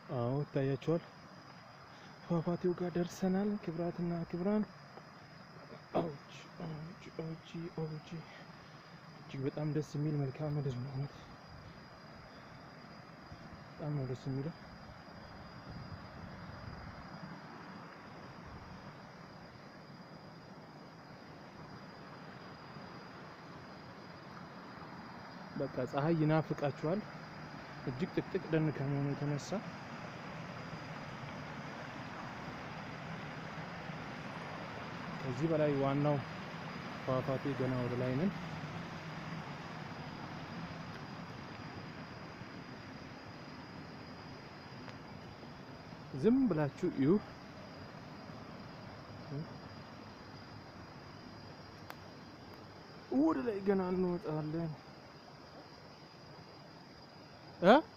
አዎ ይታያቸዋል። ፏፏቴው ጋር ደርሰናል። ክብራትና ክብራን ኦጂ ኦጂ ኦጂ ኦጂ እጅግ በጣም ደስ የሚል መልክዓ ምድር ነው። እውነት በጣም ነው ደስ የሚለው። በቃ ፀሐይ ይናፍቃችኋል። እጅግ ጥቅጥቅ ደን ከመሆኑ የተነሳ ከዚህ በላይ ዋናው ፏፏቴ ገና ወደ ላይ ነን። ዝም ብላችሁ እዩ። ወደ ላይ ገና እንወጣለን እ